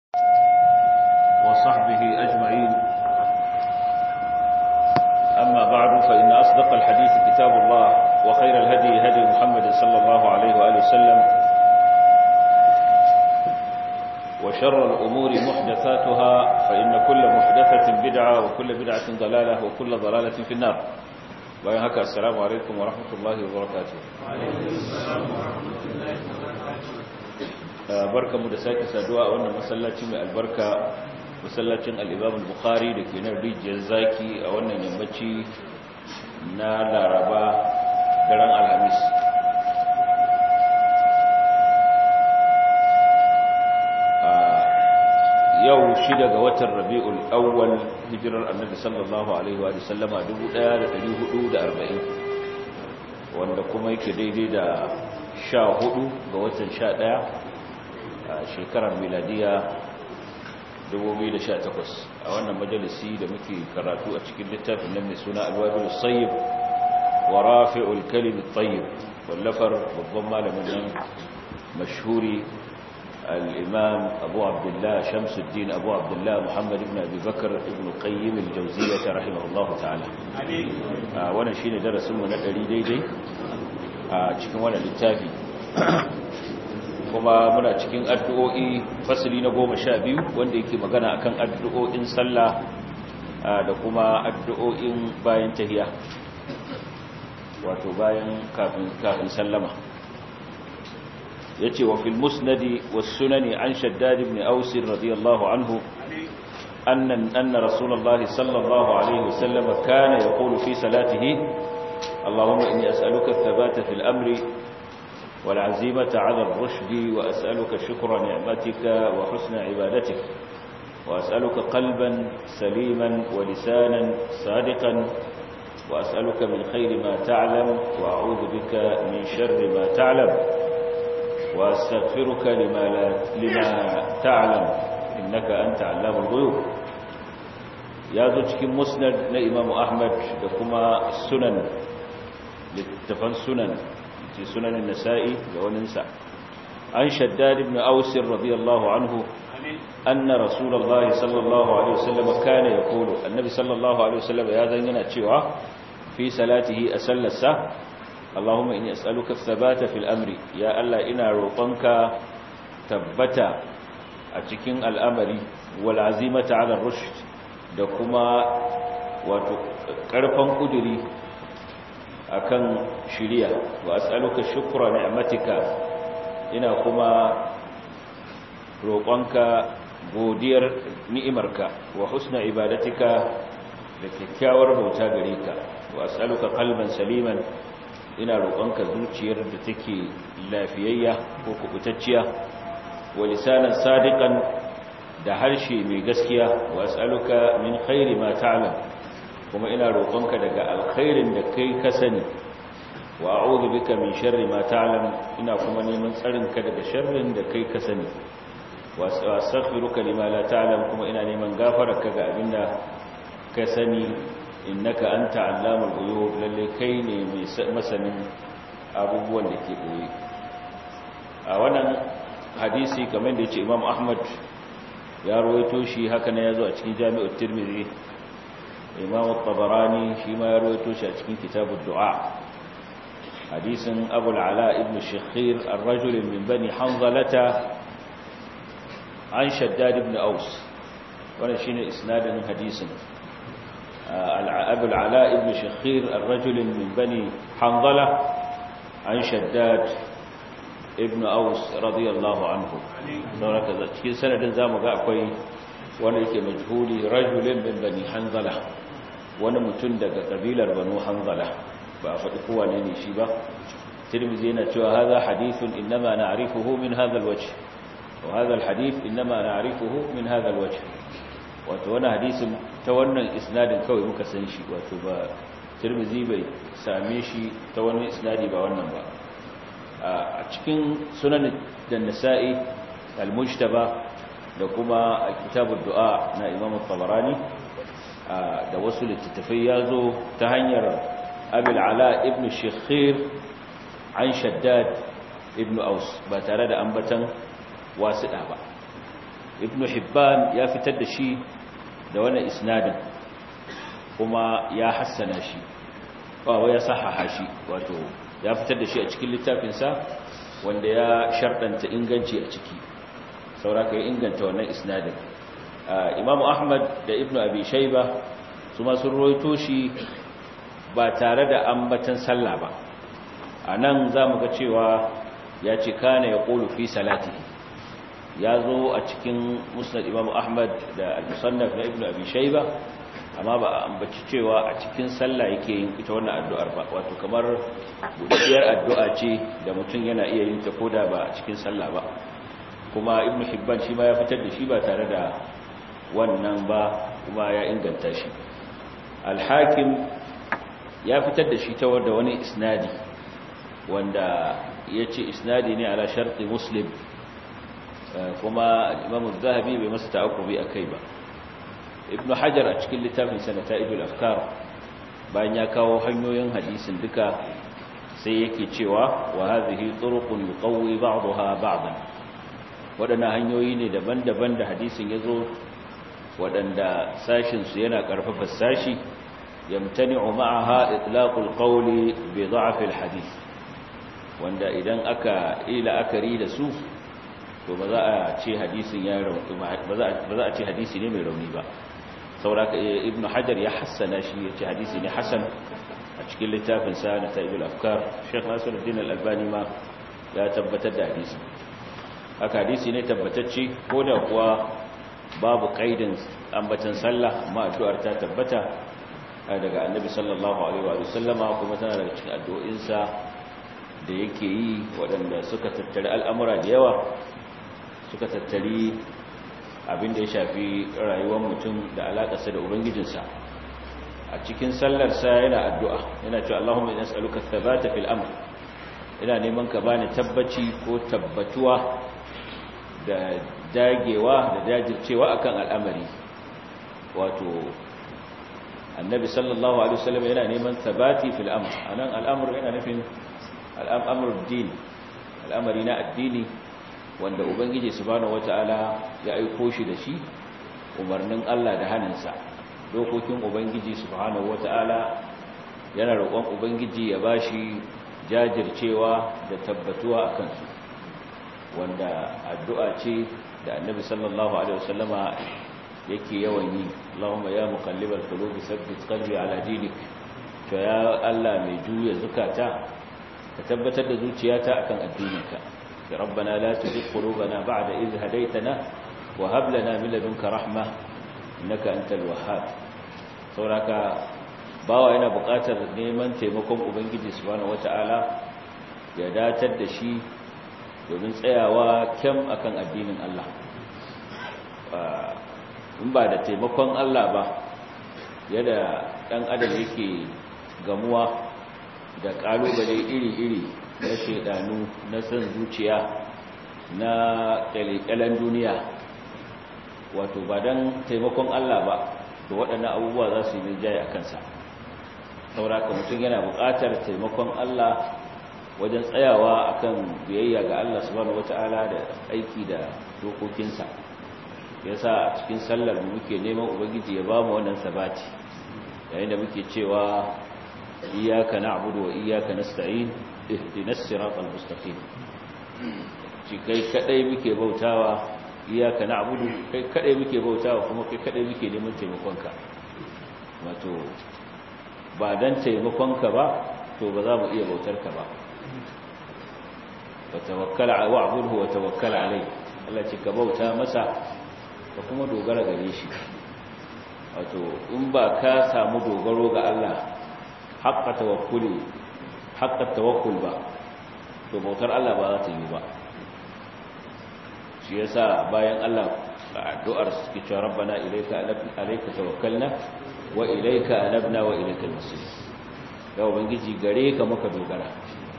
وصحبه أجمعين أما بعد فإن أصدق الحديث كتاب الله وخير الهدي هدي محمد صلى الله عليه وآله وسلم وشر الأمور محدثاتها فإن كل محدثة بدعة وكل بدعة ضلالة وكل ضلالة في النار bayan haka assalamu alaikum wa rahmatullahi wa barakatuh barkamu da sake saduwa a wannan masallaci mai albarka masallacin al-Imam al-Bukhari da ke nan rijiyar zaki a wannan yammaci na Laraba daren Alhamis yau shida ga watan rabi'ul awwal hijirar annabi sallallahu alaihi wa sallama 1440 wanda kuma yake daidai da 14 ga watan 11 a shekarar miladiya 2018 a wannan majalisi da muke karatu a cikin littafin nan mai suna alwabil sayyib wa rafi'ul kalim at-tayyib wallafar babban malamin nan mashhuri الإمام أبو عبد الله شمس الدين أبو عبد الله محمد بن أبي بكر ابن قيم الجوزية رحمه الله تعالى وانا شين درس من الدري دي دي cikin wannan littafi kuma muna cikin addu'o'i fasali na goma sha biyu wanda yake magana akan addu'o'in sallah da kuma addu'o'in bayan tahiya wato bayan kafin sallama يتي وفي المسند والسنن عن شداد بن أوس رضي الله عنه أن, أن رسول الله صلى الله عليه وسلم كان يقول في صلاته اللهم إني أسألك الثبات في الأمر والعزيمة على الرشد وأسألك شكر نعمتك وحسن عبادتك وأسألك قلبا سليما ولسانا صادقا وأسألك من خير ما تعلم وأعوذ بك من شر ما تعلم واستغفرك لما, لا لما تعلم انك انت علام الغيوب ya zo cikin musnad na imamu ahmad da kuma sunan littafan sunan ce sunanin nasa'i da waninsa an shaddad ibn ausir radiyallahu anhu anna rasulullahi sallallahu alaihi wasallam kana yaqulu annabi sallallahu alaihi wasallam ya zan yana cewa fi salatihi asallasa Allahumma inni as'aluka thabata fil amri ya Allah ina roƙonka tabbata a cikin al'amari wal azimata 'ala rushd da kuma wato karfan kuduri akan shiriya wa as'aluka shukra ni'matika ina kuma roƙonka godiyar ni'imarka wa husna ibadatika da kyakkyawar bauta gare ka wa as'aluka qalban saliman ina roƙonka zuciyar da take lafiyayya ko kubutacciya wa lisanan sadiqan da harshe mai gaskiya wa as'aluka min khairi ma ta'lam kuma ina roƙonka daga alkhairin da kai ka sani wa a'udhu bika min sharri ma ta'lam ina kuma neman tsarinka daga sharrin da kai ka sani wa astaghfiruka lima la ta'lam kuma ina neman gafararka ga abinda ka sani innaka anta allamul ghuyub lalle kai ne mai masanin abubuwan da ke boye a wannan hadisi kamar da yace Imam Ahmad ya rawaito shi haka ne yazo a cikin Jami'ut Tirmidhi Imam At-Tabarani shi ma ya rawaito shi a cikin Kitabud Du'a hadisin Abu al-Ala ibn Shakhir ar-rajul min bani Hanzalata an Shaddad ibn Aus wannan shine isnadin hadisin أبو العلاء بن شخير الرجل من بني حنظلة عن شداد ابن أوس رضي الله عنه سورة cikin sanadin zamu ga akwai wanda yake majhuli rajulin min bani hanzala wani mutum daga kabilar banu hanzala ba faɗi kowa ne ne shi ba tirmidhi yana cewa hadha hadithun inma na'rifuhu min hadha alwajh wa hadha alhadith inma na'rifuhu min hadha alwajh wato wani hadisin ta wannan isnadin kawai muka san shi wato ba tirmizi bai same shi ta wani isnadi ba wannan ba a cikin sunan da nasa'i al-mujtaba da kuma kitabud du'a na imam tabarani da wasu littattafai ya zo ta hanyar abil ala ibn shekhir an shaddad ibn aus ba tare da ambatan wasiɗa ba ibn hibban ya fitar da shi da wannan isnadin kuma ya hassana shi wa ya sahaha shi wato ya fitar da shi a cikin littafinsa wanda ya sharɗanta inganci a ciki sauraka ya inganta wannan isnadin imamu ahmad da ibn abi shaiba su masu roito shi ba tare da ambatan sallah ba a nan za mu ga cewa ya ce kana ya ƙolu fi salati ya zo a cikin musnad imamu ahmad da al-musannaf na ibn abi shaiba amma ba a ambaci cewa a cikin sallah yake yin ita wannan addu'ar ba wato kamar buɗaɗɗiyar addu'a ce da mutum yana iya yin ta koda ba a cikin sallah ba kuma ibn hibban shi ma ya fitar da shi ba tare da wannan ba kuma ya inganta shi al-hakim ya fitar da shi ta wanda wani isnadi wanda ya ce isnadi ne ala sharti muslim kuma imam zahabi bai masa ta'akubi a kai ba ibn hajar a cikin littafin sanata idul afkar bayan ya kawo hanyoyin hadisin duka sai yake cewa wa hadhihi turuqun yuqawwi ba'daha ba'dan wadannan hanyoyi ne daban-daban da hadisin yazo wadanda sashin su yana karfafa sashi yamtani'u ma'aha itlaqul qawli bi dha'f al hadith wanda idan aka ila akari da su to ba za a ce hadisin ya rauni ba za a ce hadisi ne mai rauni ba sauraka ibnu hajar ya hassana shi ya ce hadisi ne hasan a cikin littafin sa na ta'ibul afkar sheikh nasiruddin al-albani ma ya tabbatar da hadisi haka hadisi ne tabbatacce ko da kuwa babu qaidin ambatan sallah amma addu'ar ta tabbata daga annabi sallallahu alaihi wa sallama kuma tana daga cikin addu'o'insa da yake yi waɗanda suka tattari al'amura da yawa suka tattari abin da ya shafi rayuwar mutum da alaƙarsa da ubangijinsa a cikin sallarsa yana addu'a yana cewa Allahumma ina tsaluka thabata fil amr ina neman ka bani tabbaci ko tabbatuwa da dagewa da jajircewa akan al'amari wato annabi sallallahu alaihi wasallam yana neman thabati fil amr anan al'amr yana nufin al'amr din al'amari na addini wanda ubangiji subhanahu wataala ya aiko shi da shi umarnin Allah da hannunsa dokokin ubangiji subhanahu wataala yana roƙon ubangiji ya bashi jajircewa da tabbatuwa akan su wanda addu'a ce da annabi sallallahu alaihi wasallama yake yawan yi Allahumma ya muqallibal qulubi thabbit qalbi ala dinik to ya Allah mai juya zukata ka tabbatar da zuciyata akan addininka ربنا لا تزغ قلوبنا بعد إذ هديتنا وهب لنا من لدنك رحمة إنك أنت الوهاب sauraka bawa yana buƙatar neman taimakon ubangiji subhanahu wata'ala ya datar da shi domin tsayawa kyam akan addinin Allah in ba da taimakon Allah ba yadda ɗan adam yake gamuwa da ƙalubale iri-iri na shaidanu na san zuciya na kyalekyalen duniya wato ba don taimakon Allah ba da waɗannan abubuwa za su yi rinjaye a kansa sauraka mutum yana buƙatar taimakon Allah wajen tsayawa akan biyayya ga Allah subhanahu wata'ala da aiki da dokokinsa yasa a cikin sallar mu muke neman ubangiji ya bamu wannan sabati yayin da muke cewa iyyaka na'budu wa iyyaka nasta'in ihdinas siratal mustaqim shi kai kadai muke bautawa iyyaka na'budu kai kadai muke bautawa kuma kai kadai muke neman taimakonka wato ba dan taimakonka ba to ba za mu iya bautar ka ba wa tawakkal wa'budhu wa tawakkal alayhi Allah ce ka bauta masa ka kuma dogara gare shi wato in ba ka samu dogaro ga Allah haqqa tawakkuli haqqa tawakkul ba to bautar Allah ba za ta yi ba shi yasa bayan Allah addu'ar suke cewa rabbana ilayka alayka tawakkalna wa ilayka anabna wa ilayka al-masir ya ubangiji gare ka muka dogara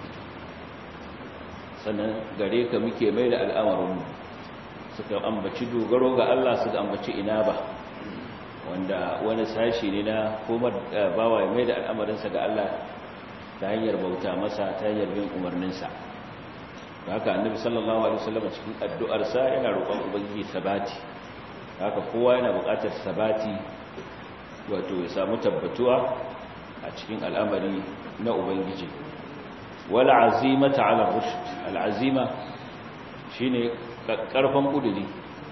sannan gare ka muke mai da al'amarin mu suka ambaci dogaro ga Allah suka ambaci inaba wanda wani sashi ne na komar bawa mai da al'amarinsa ga Allah ta hanyar bauta masa ta hanyar bin umarninsa haka annabi sallallahu alaihi wasallam cikin addu'arsa yana roƙon ubangiji sabati haka kowa yana buƙatar sabati wato ya samu tabbatuwa a cikin al'amari na ubangiji wala azimata ala rushd al'azima shine karfan kuduri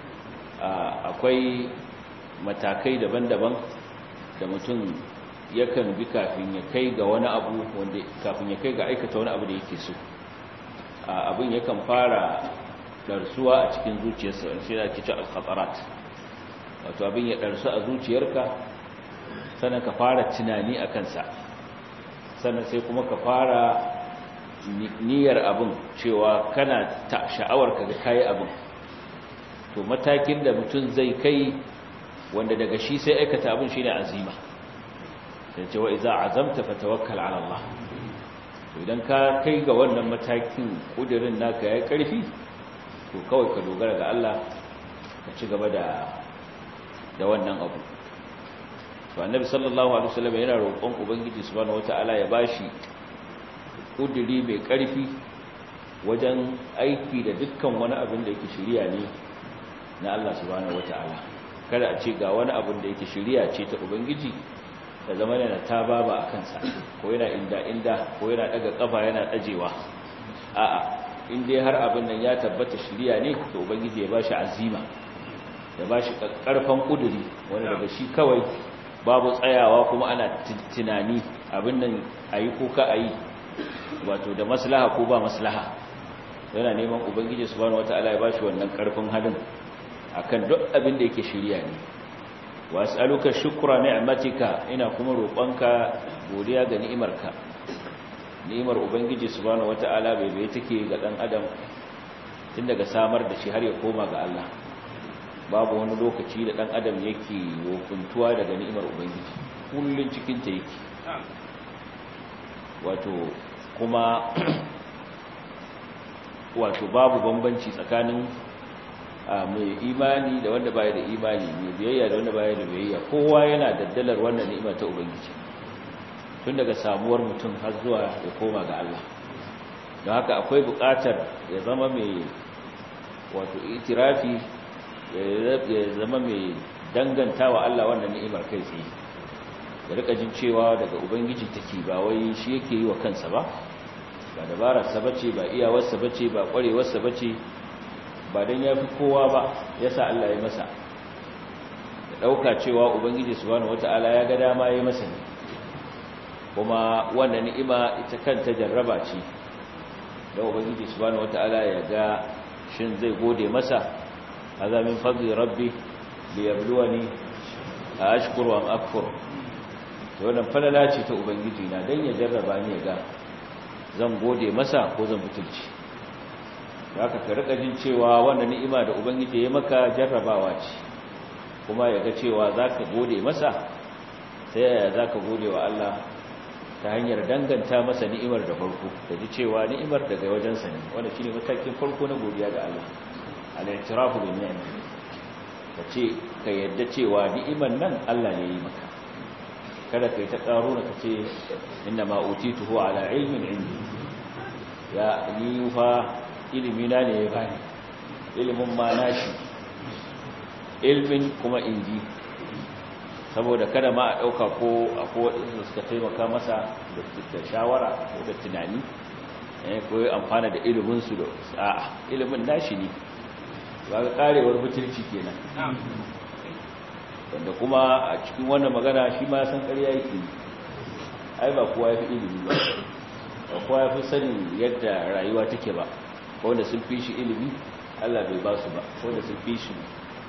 akwai matakai daban-daban da mutum yakan bi kafin ya kai ga wani abu wanda kafin ya kai ga aikata wani abu da yake so abin yakan fara darsuwa a cikin zuciyarsa sai da ake ce al-khatarat wato abin ya darsu a zuciyarka sannan ka fara tunani a kansa sannan sai kuma ka fara niyyar abin cewa kana ta sha'awar ka ga kayi abin to matakin da mutum zai kai wanda daga shi sai aikata abin shine azima sai ce wa idza azamta fatawakkal ala Allah to idan ka kai ga wannan matakin kudirin naka yayi karfi to kawai ka dogara ga Allah ka ci gaba da da wannan abu to annabi sallallahu alaihi wasallam yana roƙon ubangiji subhanahu wataala ya bashi kudiri mai karfi wajen aiki da dukkan wani abin da yake shiriya ne na Allah subhanahu wataala kada a ce ga wani abin da yake shiriya ce ta ubangiji da zama yana ta baba a kansa ko yana inda inda ko yana daga kafa yana dajewa a'a in dai har abin nan ya tabbata shiriya ne to ubangiji ya bashi azima ya bashi karfan kuduri wanda daga shi kawai babu tsayawa kuma ana tunani abin nan ayi ko ka ayi wato da maslaha ko ba maslaha yana neman ubangiji subhanahu wataala ya bashi wannan karfin halin akan duk abin da yake shiriya ne was'aluka shukra ni'matika ina kuma roƙonka godiya ga ni'imarka ni'imar ubangiji subhanahu wataala bai bai take ga dan adam tun daga samar da shi har ya koma ga Allah babu wani lokaci da dan adam yake wokuntuwa daga ni'imar ubangiji kullun cikin ta yake wato kuma wato babu bambanci tsakanin mai imani da wanda baya da imani mai biyayya da wanda baya da biyayya kowa yana daddalar wannan ni'ima ta ubangiji tun daga samuwar mutum har zuwa ya koma ga Allah don haka akwai buƙatar ya zama mai wato itirafi ya zama mai danganta wa Allah wannan ni'imar kai tsaye ya rika jin cewa daga ubangiji take ba wai shi yake yi wa kansa ba ba dabararsa bace ba iyawarsa bace ba kwarewarsa bace ba don ya fi kowa ba ya sa Allah ya masa da ɗauka cewa ubangiji subhanahu wata'ala ya ga dama ya masa ne kuma wannan ni'ima ita kanta jarraba ce da ubangiji subhanahu wata'ala ya ga shin zai gode masa azamin fadli rabbi li yabluwani a ashkuru am akfur to wannan falala ce ta ubangiji na dan ya jarraba ni ya ga zan gode masa ko zan butulci da aka ka rika jin cewa wannan ni'ima da ubangiji ya maka jarrabawa ce kuma ya ga cewa zaka gode masa sai yaya zaka gode wa Allah ta hanyar danganta masa ni'imar da farko da ji cewa ni'imar daga wajensa ne wanda shine matakin farko na godiya ga Allah al-i'tirafu bi ni'am ka ce ka yadda cewa ni'imar nan Allah ne ya yi maka kada kai ta karo na kace inna ma utituhu ala ilmin indi ya ni fa ilimina ne ya bani ilimin ma nashi ilmin kuma inji saboda kada ma a ɗauka ko a kowaɗinsu suka taimaka masa da shawara ko da tunani ko yi amfana da iliminsu da sa'a ilimin nashi ne ba ga ƙarewar butulci kenan wanda kuma a cikin wannan magana shi ma san ƙarya yake ai ba kowa ya fi ilimi ba ba kowa ya fi sanin yadda rayuwa take ba wanda sun fi shi ilimi Allah bai ba su ba wanda sun fi shi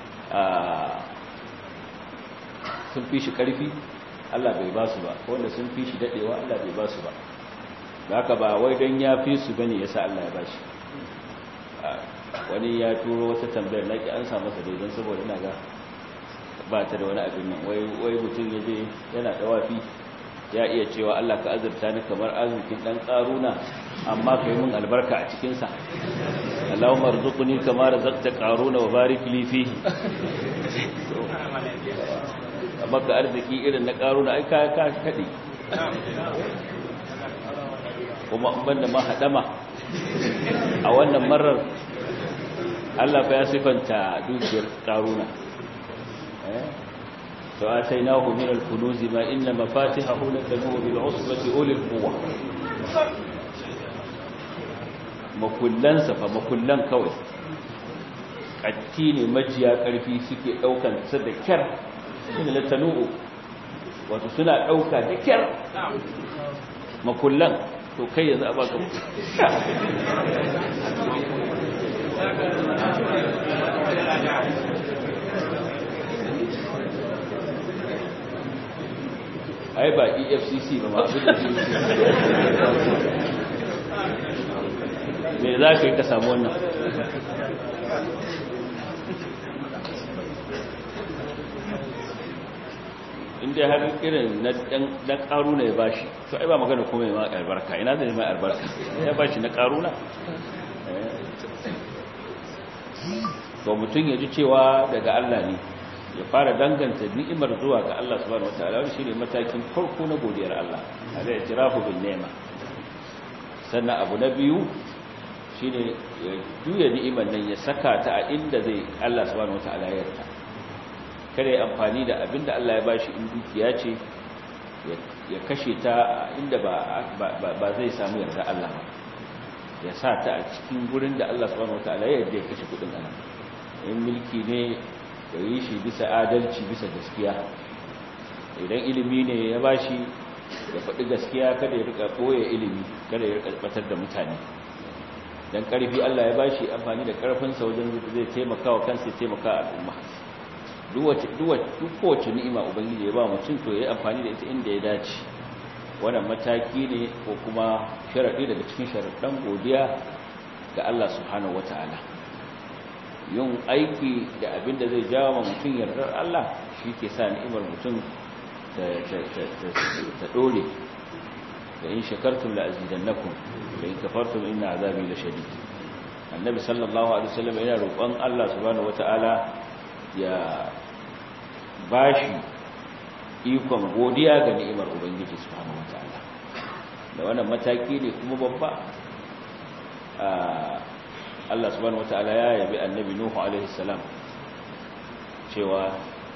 sun fi shi karfi Allah bai ba su ba wanda sun fi shi dadewa Allah bai ba su ba da haka ba wai don ya fi su bane yasa Allah ya ba shi wani ya turo wata tambayar laki an samu masa dai don saboda ina ga ba ta da wani abin nan wai mutum ya je yana dawafi ya iya cewa Allah ka azurta ni kamar arzikin dan karuna amma kai mun albarka a cikin sa Allahumma arzuqni kama razaqta qaruna wa barik li fihi amma ka arziki irin na karuna ai ka ka kade kuma in banda ma hadama a wannan marar Allah fa ya sifanta dukiyar karuna to atainahu min al-kunuz ma inna mafatihahu latanu bil usbati ulil quwwa makullansa fa makullan kawai katti ne majiya karfi suke daukan sa da kyar shine latanu wato suna dauka da kyar makullan to kai yanzu a baka ai ba efcc ba ma abin da me za ka yi ka samu wannan inda har irin na karuna ya bashi to ai ba magana kuma ya ma albarka ina zai ma albarka ya bashi na karuna to mutum ya ji cewa daga Allah ne ya fara danganta ni'imar zuwa ga Allah subhanahu wataala wani shine matakin farko na godiyar Allah ala itirafu bin ni'ma sannan abu na biyu shine ya juya ni'imar nan ya saka ta a inda zai Allah subhanahu wataala ya yarda kada ya amfani da abinda Allah ya bashi in dukiya ce ya kashe ta inda ba ba zai samu yarda Allah ba ya sa ta a cikin gurin da Allah subhanahu wataala ya yarda ya kashe kudin anan in mulki ne ya yi shi bisa adalci bisa gaskiya idan ilimi ne ya bashi ya faɗi gaskiya kada ya rika koya ilimi kada ya rika batar da mutane dan ƙarfi Allah ya bashi amfani da ƙarfinsa wajen zai taimaka wa kansa ya taimaka al'umma duk kowace ni'ima ubangiji ya ba mutum to ya yi amfani da ita inda ya dace wannan mataki ne ko kuma sharaɗi daga cikin sharaɗin godiya ga Allah subhanahu wata'ala yin aiki da abin da zai jawo ma mutum yardar Allah shi ke sa ni'imar mutum ta ɗore da in shakartun la azidannakum da in kafartum inna azabi la shadid annabi sallallahu alaihi wasallam yana roƙon Allah subhanahu wata'ala ya bashi ikon godiya ga ni'imar ubangiji subhanahu wata'ala da wannan mataki ne kuma babba Allah subhanahu wata'ala ya yabi annabi Nuhu alaihi salam cewa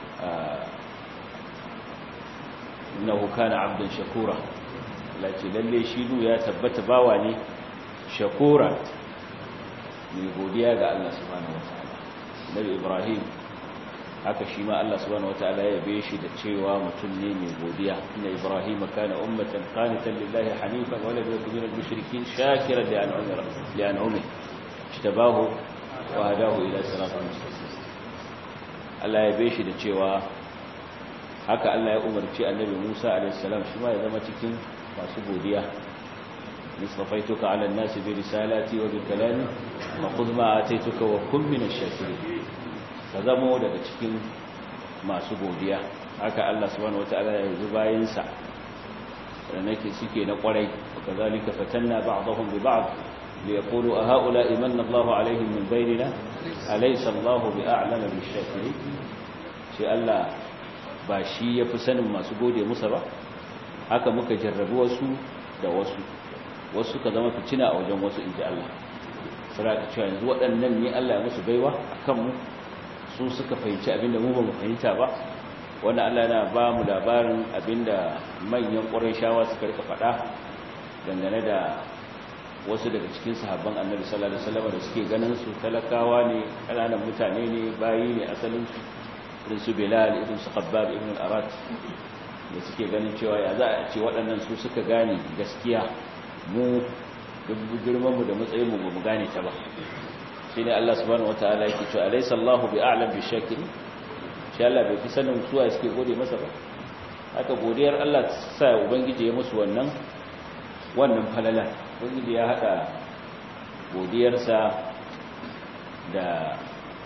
innahu kana abdan shakura lati lalle shi nu ya tabbata bawa ne shakura mai godiya ga Allah subhanahu wata'ala nabi Ibrahim haka shi ma Allah subhanahu wata'ala ya yabe shi da cewa mutum ne mai godiya inna Ibrahim kana ummatan qanitan lillahi hanifan wa lam yakun minal mushrikeen shakiran li an'amihi li an'amihi ijtabahu wa hadahu ila siratin mustaqim Allah ya yabe shi da cewa haka Allah ya umarci annabi Musa alaihi salam shi ma ya zama cikin masu godiya nisfafaituka ala an-nasi bi risalati wa bi kalami fa khudh ma ataituka wa kun min ash-shakirin ka zamo daga cikin masu godiya haka Allah subhanahu wataala ya yi bayinsa da nake suke na kwarai kazalika fatanna ba'dahum bi ba'd liyaqulu a haula imanna Allahu alaihim min bainina alaysa Allahu bi'a'lama bish-shakirin shi Allah ba shi yafi sanin masu gode musa ba haka muka jarrabu wasu da wasu wasu ka zama fitina a wajen wasu inji Allah sura ka cewa yanzu waɗannan ne Allah ya musu baiwa akan mu su suka fahimci abinda mu ba mu fahimta ba wanda Allah yana ba mu labarin abinda manyan shawa suka rika faɗa dangane da wasu daga cikin sahabban annabi sallallahu alaihi wasallam da suke ganin su talakawa ne kananan mutane ne bayi ne asalin su irin su Bilal irin su Khabbab ibn al-Arat da suke ganin cewa ya za a ce waɗannan su suka gane gaskiya mu duk girman mu da matsayin mu ba mu gane ta ba shine Allah subhanahu wataala yake cewa alaysa Allahu bi'alam bishakir shi Allah bai fi sanin suwa suke gode masa ba haka godiyar Allah sa ubangiji ya musu wannan wannan falala ubangiji ya hada godiyarsa da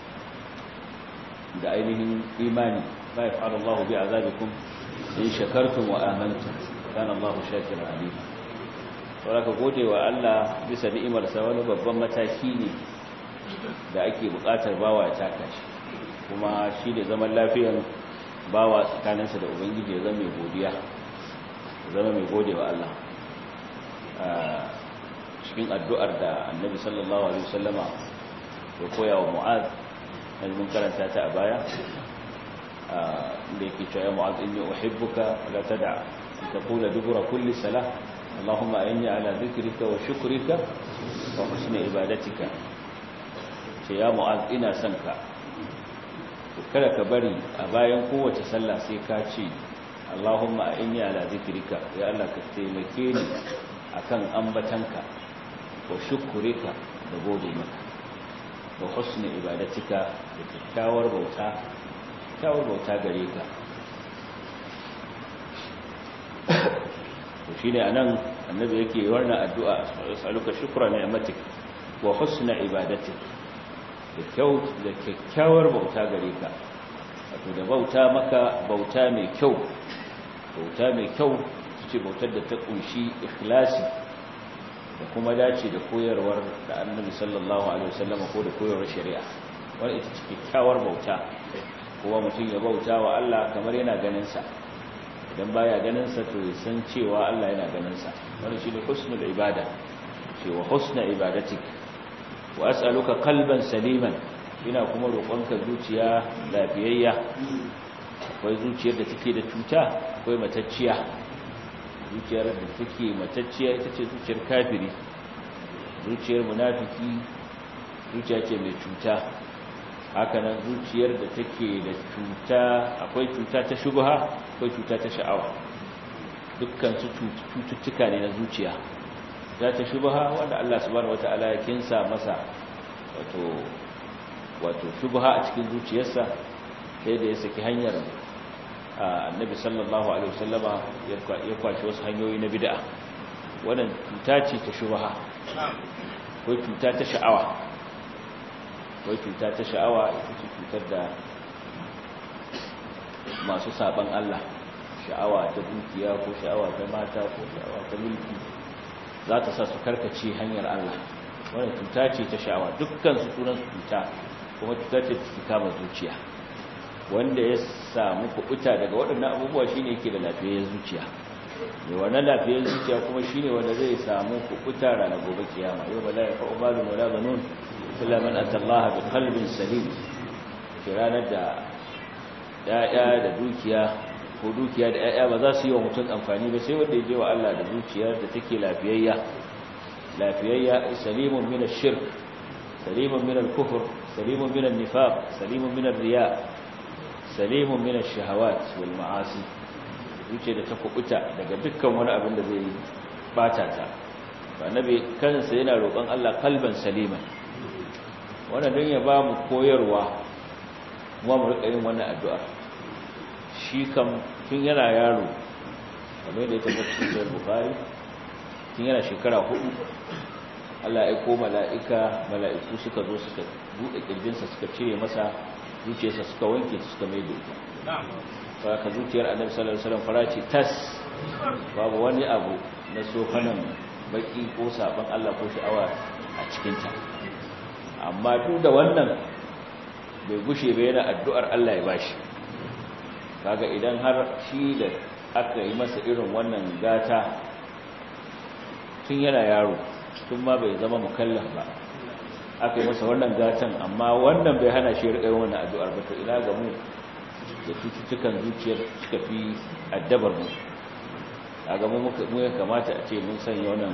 da ainihin imani ma yaf'alu Allahu bi'azabikum in shakartum wa amantum kana Allahu shakiran alim saboda gode wa Allah bisa ni'imarsa wani babban mataki ne da ake bukatar bawa ya taka shi kuma shi da zaman lafiyan bawa tsakaninsa da ubangiji ya zama mai godiya zama mai gode wa Allah cikin addu'ar da annabi sallallahu alaihi wasallama ya koya wa mu'az yanzu mun karanta ta a baya da yake cewa ya mu'az inni uhibbuka la tad'a taqula dubura kulli salah اللهم أعني على ذكرك وشكرك وحسن عبادتك يا معاذ ina sanka kada ka bari a bayan kowace sallah sai ka ce Allahumma inni ala zikrika ya Allah ka taimake ni akan ambatanka wa shukrika da gode maka wa husni ibadatika da kyakkyawar bauta kyakkyawar bauta gare ka to shine anan annabi yake wannan addu'a as'aluka shukra ni'matik wa husna ibadatik da kyau da kyakkyawar bauta gare ka wato da bauta maka bauta mai kyau bauta mai kyau ce bautar da ta kunshi ikhlasi da kuma dace da koyarwar da annabi sallallahu alaihi wasallam ko da koyarwar shari'a wannan ita ce kyakkyawar bauta kuma mutum ya bauta wa Allah kamar yana ganin sa idan baya ganin sa to ya san cewa Allah yana ganin sa wannan shine husnul ibada cewa husna ibadatik wa as'aluka qalban saliman ina kuma roƙonka zuciya lafiyayya akwai zuciyar da take da cuta akwai matacciya zuciyar da take matacciya ita ce zuciyar kafiri zuciyar munafiki zuciya ce mai cuta hakanan zuciyar da take da cuta akwai cuta ta shubha akwai cuta ta sha'awa dukkan su cututtuka ne na zuciya za ta shubha wanda Allah subhanahu wataala ya kinsa masa wato wato shubha a cikin zuciyarsa sai da ya saki hanyar annabi sallallahu alaihi wasallama ya kwashi wasu hanyoyi na bid'a wannan cuta ce ta shubha ko cuta ta sha'awa ko cuta ta sha'awa ita ce cutar da masu saban Allah sha'awa ta dukiya ko sha'awa ta mata ko sha'awa ta mulki za ta sa su karkace hanyar Allah wannan cuta ce ta sha'awa dukkan su sunan su cuta kuma cuta ce ta kama zuciya wanda ya samu kubuta daga waɗannan abubuwa shine yake da lafiyar zuciya mai wannan lafiyar zuciya kuma shine wanda zai samu kubuta ranar gobe kiyama yau ba la ya fa'u malu wala banun illa man atallaha bi qalbin salim ranar da ya'ya da dukiya ko dukiya da ya'ya ba za su yi wa mutum amfani ba sai wanda ya je wa Allah da zuciyar da take lafiyayya lafiyayya salimun min ash-shirk salimun min al-kufr salimun min an-nifaq salimun min ar-riya salimun min ash-shahawat wal ma'asi zuciya da ta kubuta daga dukkan wani abin da zai bata ta annabi kansa yana roƙon Allah kalban saliman wannan don ya ba mu koyarwa kuma mu rika yin wannan addu'a shi kam tun yana yaro kamar da ya tabbata cikin bukari tun yana shekara hudu Allah ya ko mala'ika mala'iku suka zo suka buɗe ƙirjinsa suka cire masa zuciyarsa suka wanke suka mai da ita ba ka zuciyar annabi sallallahu alaihi wasallam farace tas babu wani abu na sofanan baki ko saban Allah ko sha'awa a cikinta amma duk da wannan bai gushe ba yana addu'ar Allah ya bashi kaga idan har shi da aka yi masa irin wannan gata tun yana yaro tun ma bai zama mukallaf ba aka yi masa wannan gatan amma wannan bai hana shi riƙa wannan addu'ar ba to ina ga mu da cututtukan zuciyar suka fi addabar mu kaga mu ya kamata a ce mun sanya wannan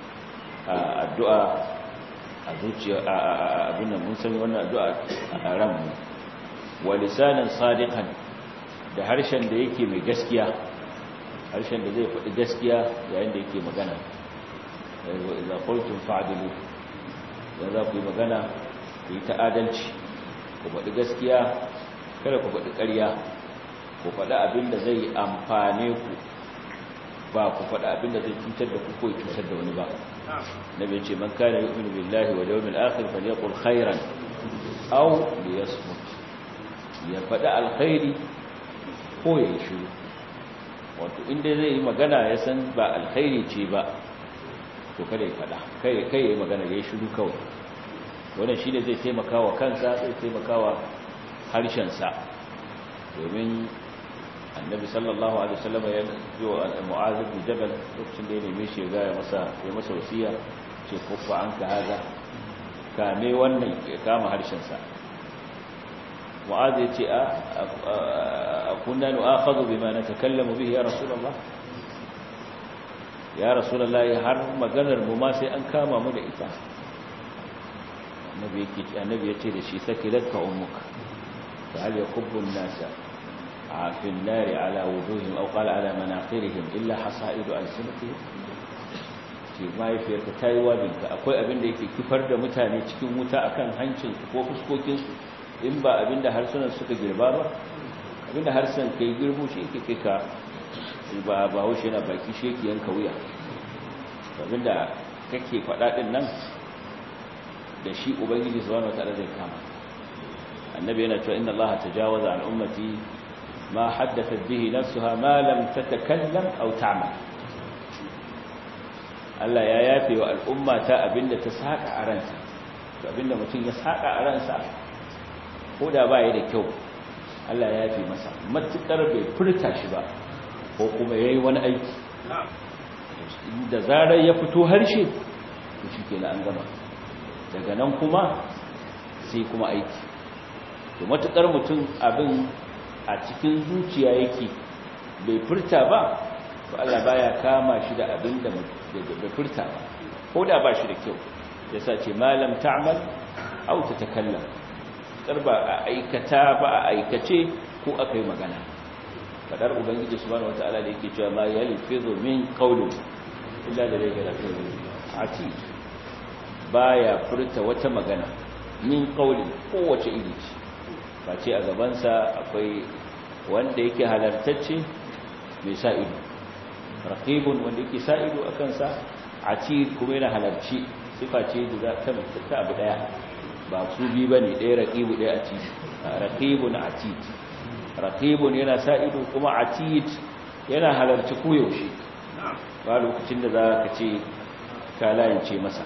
addu'a a zuciya a abin da mun sanya wannan addu'a a ran mu wa lisanan sadiqan da harshen da yake mai gaskiya harshen da zai faɗi gaskiya yayin da yake magana wa idza qultum fa'dilu dan za ku yi magana ku yi ta'adalci ku faɗi gaskiya kada ku faɗi ƙarya ku faɗi abin da zai amfane ku ba ku faɗi abin da zai cutar da ku ko cutar da wani ba nabi ce man kana yu'minu billahi wal yawmil akhir falyaqul khairan aw liyasmut ya faɗi alkhairi ko ya yi shiru wato inda zai yi magana ya san ba alkhairi ce ba to kada ya faɗa kai kai ya yi magana ya yi shiru kawai wannan shine zai taimaka wa kansa zai taimaka wa harshensa domin annabi sallallahu alaihi wasallam ya yi wa mu'az ibn jabal lokacin da ya neme shi ya ga masa ya masa wasiya ce kufa an ka haza kame wannan ya kama harshensa mu'az ya ce a kunna nu'akhadhu bima natakallamu bihi ya rasulullah ya rasulullah har maganar mu ma sai an kama mu da ita annabi yake annabi yace da shi sakilatka ummuka fa hal yakubbu an-nasa fi an-nar ala wujuhihim aw qala ala manaqirihim illa hasaidu alsinatihim ce mahaifiyarka ta yi wabinka akwai abin da yake kifar da mutane cikin wuta akan hancin ko fuskokinsu in ba abin da harsunan suka girba ba abin da harsunan kai girbo shi yake kai ka ba ba haushe yana baki shi yake yanka wuya abin da kake faɗa ɗin nan da shi ubangiji subhanahu wataala zai kama annabi yana cewa inna allaha tajawaza an ummati ma haddathat bihi nafsuha ma lam tatakallam aw ta'mal Allah ya yafe wa al'umma ta abinda ta saka a ransa to abinda mutum ya saka a ransa ko da ba ya da kyau Allah ya yafe masa matukar bai furta shi ba ko kuma yayi wani aiki da zarar ya fito harshe to shikenan an gama daga nan kuma sai kuma aiki to matukar mutum abin a cikin zuciya yake bai furta ba to Allah baya kama shi da abin da bai furta ba ko da ba shi da kyau yasa ce malam ta'mal aw tatakallam kar ba a aikata ba a aikace ko akai magana fadar ubangiji subhanahu wataala da yake cewa ma yalfizu min qawlin illa da yake da ati baya furta wata magana min qawlin kowace iri ce face a gabansa akwai wanda yake halartacce mai sa ido raqibun wanda yake sa ido a kansa atid kuma yana halarci sifa ce da ta ta abu daya ba su bi bane ɗaya raqibu ɗaya atid raqibun atid raqibun yana sa ido kuma atid yana halarci koyaushe ba lokacin da za ka ce ka layance masa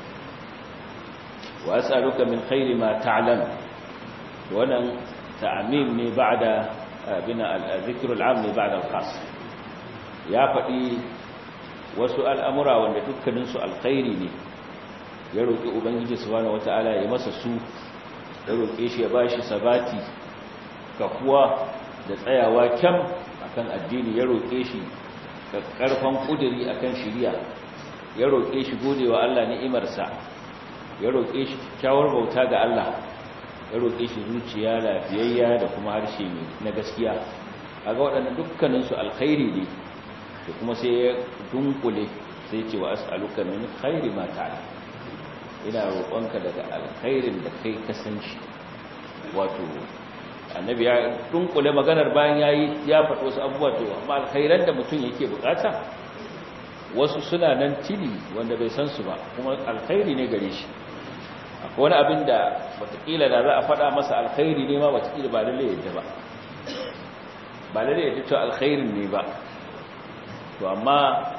wa as'aluka min khairi ma ta'lam wannan ta'mim ne ba'da bina al-dhikr al-'am ne ba'da al-khas ya faɗi wasu al'amura wanda dukkaninsu alkhairi ne ya roƙi ubangiji subhanahu wata'ala ya masa su ya roƙe shi ya ba shi sabati kafuwa da tsayawa kyam akan addini ya roƙe shi ƙarfan ƙuduri akan shiriya ya roƙe shi godewa Allah ni'imarsa ya roƙe shi kyawar bauta ga Allah ya roƙe shi zuciya lafiyayya da kuma harshe na gaskiya kaga waɗannan dukkaninsu alkhairi ne da kuma sai ya dunkule sai ce wa as'aluka min khairi ma ta'ala ina roƙonka daga alkhairin da kai ka san shi wato annabi ya dunkule maganar bayan yayi ya faɗo wasu abubuwa to amma alkhairan da mutum yake bukata wasu suna nan tili wanda bai san su ba kuma alkhairi ne gare shi akwai wani abin da watakila da za a faɗa masa alkhairi ne ma watakila ba lalle yadda ba ba lalle yadda cewa alkhairin ne ba to amma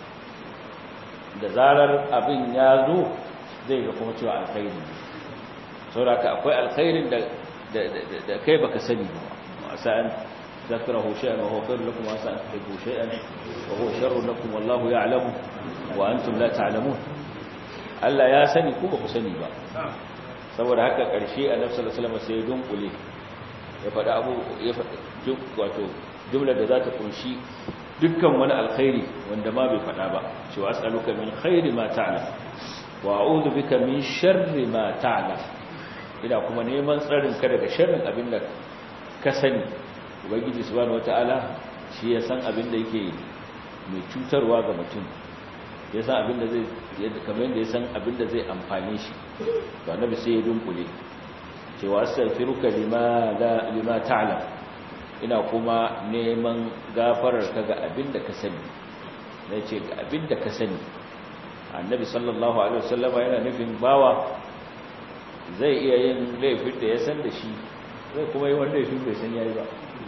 da zarar abin ya zo zai ga kuma cewa alkhairi saboda akwai alkhairin da da kai baka sani ba sa'an zakrahu shay'an wa huwa khairun lakum wa sa'an tuhibbu shay'an wa huwa sharrun lakum wallahu ya'lamu wa antum la ta'lamun Allah ya sani ku ba ku sani ba saboda haka karshe annabi sallallahu alaihi wasallam sai ya dunkule ya faɗa abu ya faɗa wato jumlar da za ta kunshi dukkan wani alkhairi wanda ma bai faɗa ba cewa as'aluka min khairi ma ta'lam wa a'udhu bika min sharri ma ta'lam ina kuma neman tsarin ka daga sharrin abin da ka sani ubangiji subhanahu wataala shi ya san abin da yake mai cutarwa ga mutum ya san abin da zai kamar yadda ya san abin da zai amfane shi to annabi sai ya dunkule cewa astaghfiruka lima la lima ta'lam ina kuma neman gafarar ka ga abin da ka sani na ce ga abin da ka sani annabi sallallahu alaihi wasallama yana nufin bawa zai iya yin laifin da ya san da shi zai kuma yi wanda laifin bai san yayi ba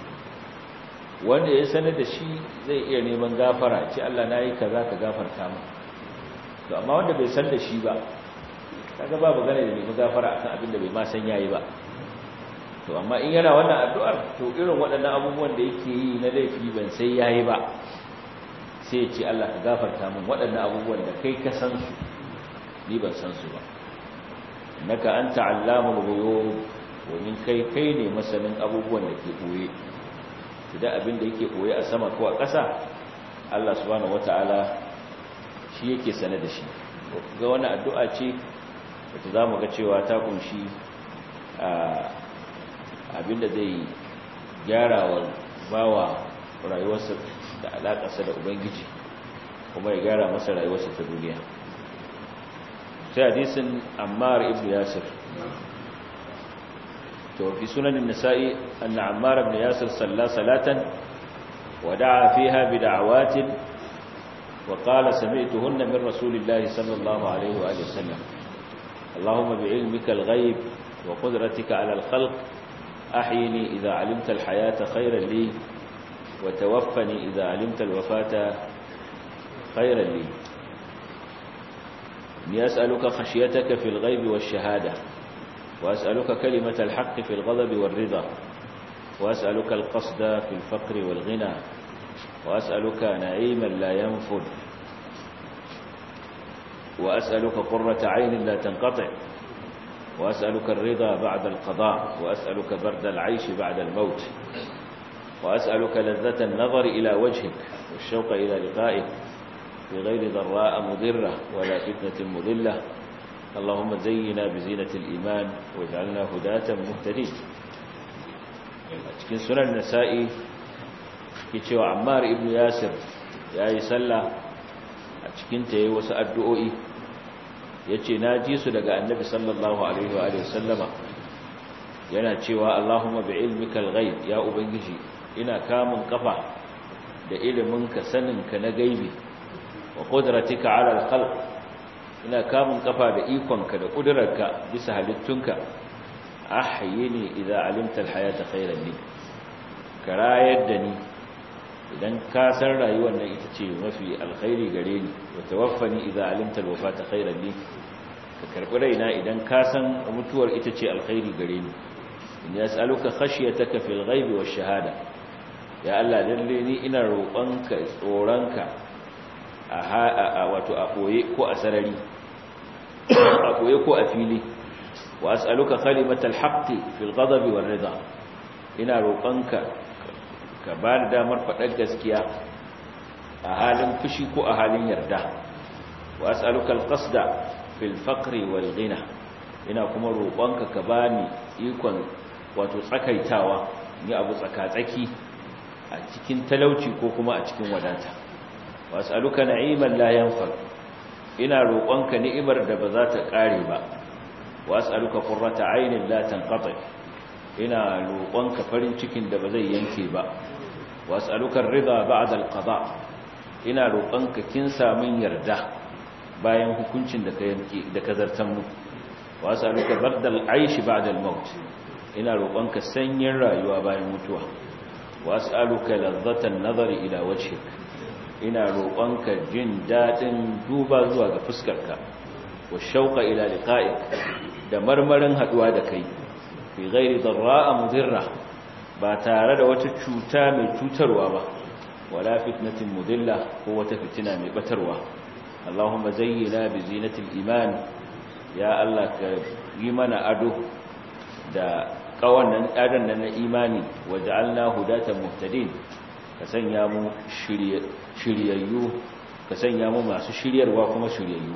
wanda ya sanar da shi zai iya neman gafara ce Allah na yi kaza ka gafarta mu to amma wanda bai san da shi ba kaga babu gane da nemi gafara akan abin da bai ma san yayi ba to amma in yana wannan addu'ar to irin waɗannan abubuwan da yake yi na laifi ban sai yayi ba sai ya ce Allah ka gafarta min waɗannan abubuwan da kai ka san su ni ban san su ba innaka anta allamul ghuyub domin kai kai ne masanin abubuwan da ke boye idan abin da yake boye a sama ko a ƙasa Allah subhanahu wataala shi yake sane da shi ga wani addu'a ce wata zamu ga cewa ta kunshi abin da zai gyara wa bawa rayuwarsa da alaƙarsa da ubangiji kuma ya gyara masa rayuwarsa ta duniya sai hadisin ammar ibn yasir to fi sunan an-nasa'i anna ammar ibn yasir salla salatan wa da'a fiha bi da'awatin wa qala sami'tuhunna min rasulillahi sallallahu alayhi wa alihi wasallam اللهم بعلمك الغيب وقدرتك على الخلق أحيني إذا علمت الحياة خيرا لي وتوفني إذا علمت الوفاة خيرا لي إني أسألك خشيتك في الغيب والشهادة وأسألك كلمة الحق في الغضب والرضا وأسألك القصد في الفقر والغنى وأسألك نعيما لا ينفد وأسألك قرة عين لا تنقطع وأسألك الرضا بعد القضاء وأسألك برد العيش بعد الموت وأسألك لذة النظر إلى وجهك والشوق إلى لقائك في غير ضراء مضرة ولا فتنة مضلة اللهم زينا بزينة الإيمان واجعلنا هداة مهتدين cikin sunan nasa'i ke cewa ammar ibn yasir ya yi sallah a cikin ta yi wasu addu'o'i ya ce na ji su daga annabi sallallahu alaihi wa sallama yana cewa allahumma bi ilmikal ghaib ya ubangiji ina kamun kafa da iliminka saninka na gaibi wa qudratika ala al-khalq ina kamun kafa da ikonka da kudurarka bisa halittunka ahyini idza alimta al-hayata khayran li karayar da ni idan ka san rayuwar nan ita ce mafi alkhairi gare ni wa tawaffani idza alimta al-wafata khayran li ka karbi raina idan ka san mutuwar ita ce alkhairi gare ni in yas'aluka khashyataka fil ghaibi wash shahada ya Allah lalle ni ina roƙonka tsoronka a wato a koye ko a sarari a koye ko a fili wa as'aluka kalimatal haqqi fil ghadabi war rida ina roƙonka ka ba da damar faɗar gaskiya a halin fushi ko a halin yarda wa as'aluka al qasda fil faqri wal ghina ina kuma roƙonka ka bani ikon wato tsakaitawa ni abu tsakatsaki a cikin talauci ko kuma a cikin wadata was'aluka na'iman la yanfad ina roƙonka ni'imar da ba za ta ƙare ba was'aluka qurrata 'aynin la tanqati ina roƙonka farin cikin da ba zai yanke ba was'aluka ar-ridha ba'da al-qada ina roƙonka kin samun yarda bayan hukuncin da ka yanke da ka zartan mu was'aluka bardal 'ayshi ba'da al-maut ina roƙonka sanyin rayuwa bayan mutuwa was'aluka ladzatan nazari ila wajhik ina roƙonka jin dadin duba zuwa ga fuskarka wa shauqa ila liqa'ik da marmarin haduwa da kai fi ghairi darra'a mudirra ba tare da wata cuta mai cutarwa ba wala fitnatin mudilla ko wata fitina mai batarwa Allahumma zayyina bi zinatil iman ya Allah ka yi mana ado da kawannan adan nan na imani waja'alna hudatan muhtadin ka sanya mu shiryayyu ka sanya mu masu shiryarwa kuma shiryayyu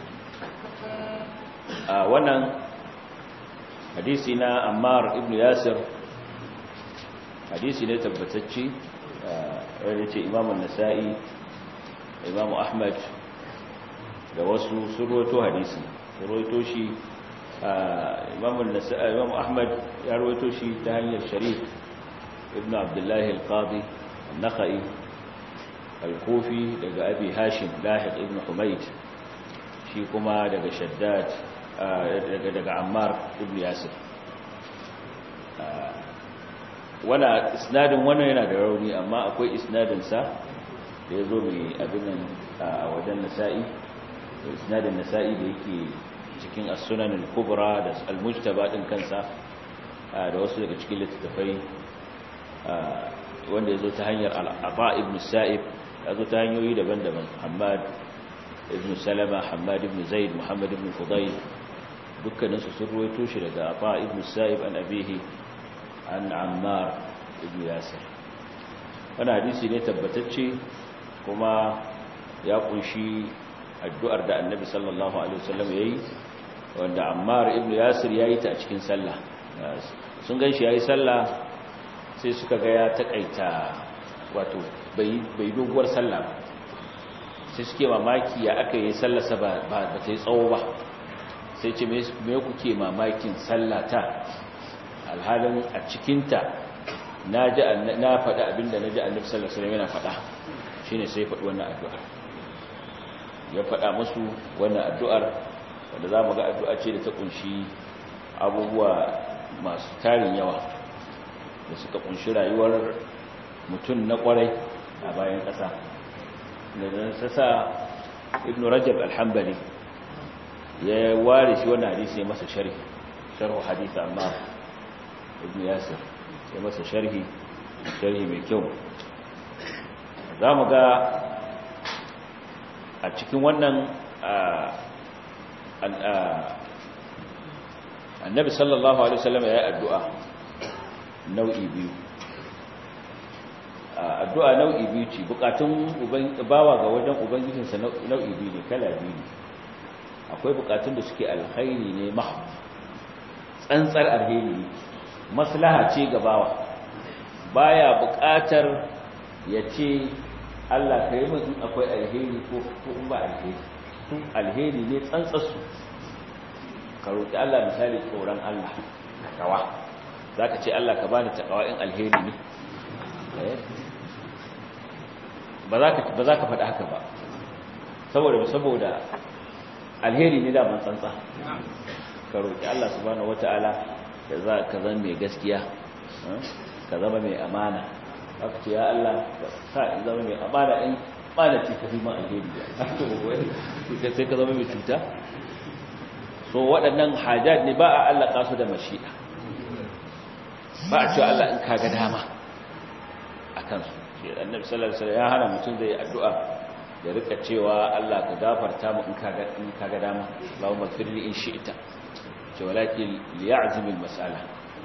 a wannan hadisi na Ammar ibn Yasir hadisi ne tabbatacce wanda ce Imam an-Nasa'i Imam Ahmad da wasu surwato hadisi surwato shi imam imam ahmad ya rawaito shi ta hanyar sharif ibn abdullahi al-qadi an-nakhai al-kufi daga abi hashim lahiq ibn humayd shi kuma daga shaddad daga daga ammar ibn yasir wana isnadin wannan yana da rauni amma akwai isnadin sa da yazo mai abin a wajen nasa'i isnadin nasa'i da yake cikin as-sunan al-kubra da al-mujtaba din kansa da wasu daga cikin littattafai wanda yazo ta hanyar al-aba ibn sa'ib yazo ta hanyoyi daban-daban Muhammad ibn salama hamad ibn zaid muhammad ibn fudayl dukkaninsu sun ruwaito shi daga afa ibn sa'ib an abihi an ammar ibn yasir wani hadisi ne tabbatacce kuma ya kunshi addu'ar da annabi sallallahu alaihi wasallam yayi wanda ammar ibn yasir yayi ta a cikin sallah sun ganshi yayi sallah sai suka ga ya takaita wato bai bai doguwar sallah ba sai suke mamaki ya aka yi sallarsa ba ba ta yi tsawo ba sai ce me kuke mamakin sallata alhalin a cikinta na ji na faɗi abinda na ji annabi sallallahu alaihi wasallam yana faɗa shine sai faɗi wannan addu'ar ya faɗa musu wannan addu'ar wanda za mu ga addu'a ce da ta kunshi abubuwa masu tarin yawa da suka kunshi rayuwar mutum na kwarai a bayan ƙasa da nan sasa ibn rajab alhambali ya ware shi wannan hadisi ya masa sharhi sharhu hadisi amma ibn yasir ya masa sharhi sharhi mai kyau za mu ga a cikin wannan annabi sallallahu alaihi wasallam ya yi addu'a nau'i biyu addu'a nau'i biyu ce bukatun bawa ga wajen ubangijinsa nau'i biyu ne kala biyu ne akwai bukatun da suke alkhairi ne mahu tsantsar alheri ne maslaha ce ga bawa baya bukatar ya ce Allah ka yi min akwai alheri ko in ba alheri sun alheri ne tsantsarsu ka roƙi Allah misali tsoron Allah takawa za ka ce Allah ka bani takawa in alheri ne ba za ka faɗa haka ba saboda saboda alheri ne daman tsantsa ka roƙi Allah subhanahu wata'ala da za ka zama mai gaskiya ka zama mai amana aka ce ya Allah ka sa in zama mai amana in amana ce ka fi ma alheri ya sai ka zama mai cuta so waɗannan hajjad ne ba a allaka su da mashi'a ba a cewa Allah in kaga dama a kansu shi annabi sallallahu alaihi wasallam ya hana mutum zai addu'a ya rika cewa Allah ka gafarta mu in kaga in kaga dama Allahumma firli in shi'ta ce walakin liya'zim al-mas'ala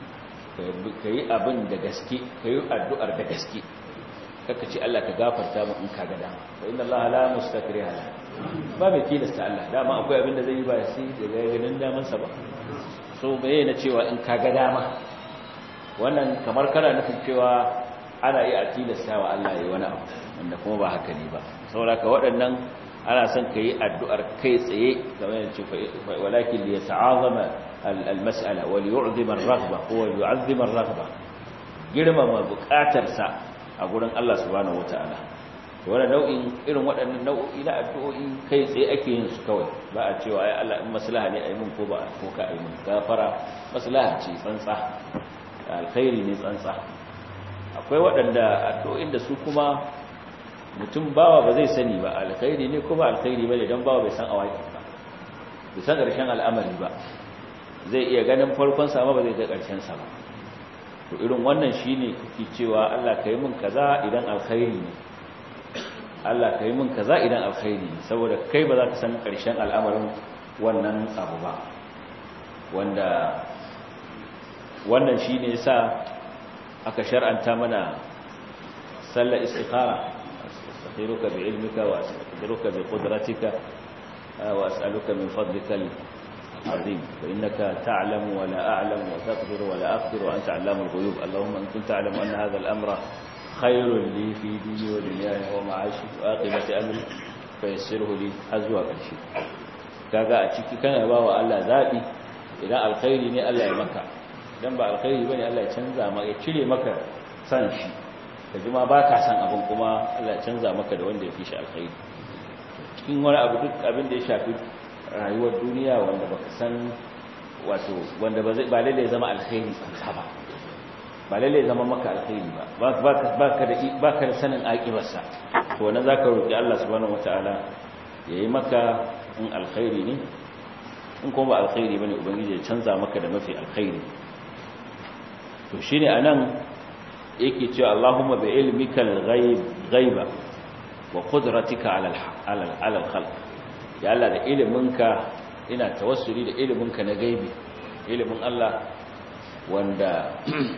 kai abin da gaske kai addu'ar da gaske kaka ce Allah ka gafarta mu in kaga dama fa inna Allah la mustakriha la ba mai tilasta Allah dama akwai abin da zai yi ba sai daga ganin daman sa ba so bai na cewa in kaga dama wannan kamar kana nufin cewa ana iya tilasta wa Allah yayi wani abu wanda kuma ba haka ne ba saboda ka waɗannan ana son ka yi addu'ar kai tsaye game da ce walakin li yata'azama al-mas'ala wa li yu'zima ar-raghba wa li yu'azzima ar-raghba girmama buƙatarsa a gurin Allah subhanahu wata'ala wannan nau'in irin waɗannan nau'o'i na addu'o'i kai tsaye ake yin su kawai ba a cewa ai Allah in maslaha ne ayi mun ko ba ko ka ayi mun gafara maslaha ce tsantsa alkhairi ne tsantsa akwai waɗanda addu'o'in da su kuma mutum bawa ba zai sani ba alkhairi ne kuma alkhairi bane dan bawa bai san awaki ba bai san ƙarshen al'amari ba zai iya ganin farkon sa ba zai ga ƙarshen sa ba to irin wannan shine kike cewa Allah kai mun kaza idan alkhairi ne Allah kai mun kaza idan alkhairi ne saboda kai ba za ka san ƙarshen al'amarin wannan abu ba wanda wannan shine yasa aka shar'anta mana sallar istikhara أستخيرك بعلمك وأستقدرك بقدرتك وأسألك من فضلك العظيم فإنك تعلم ولا أعلم وتقدر ولا أقدر وأنت علام الغيوب اللهم أن كنت تعلم أن هذا الأمر خير لي في ديني ودنياي ومعاشي وآقبة أمري فيسره لي أزواج الشيء kaga a ciki kana ba wa Allah zabi idan alkhairi ne Allah ya maka idan ba alkhairi bane Allah ya canza maka ya cire maka san shi ka ji ma ba ka san abin kuma Allah canza maka da wanda ya fi shi alkhairi cikin wani abu duk abin da ya shafi rayuwar duniya wanda baka san wato wanda ba zai ba lalle zama alkhairi tsantsa ba ba lalle zama maka alkhairi ba baka da baka da sanin aqibarsa to wannan zaka roki Allah subhanahu wataala yayi maka in alkhairi ne in kuma ba alkhairi bane ubangiji ya canza maka da mafi alkhairi to shine anan yake cewa Allahumma bi ilmika al-ghaib ghaiba wa qudratika ala ala al-khalq ya Allah da iliminka ina tawassuli da iliminka na gaibi ilimin Allah wanda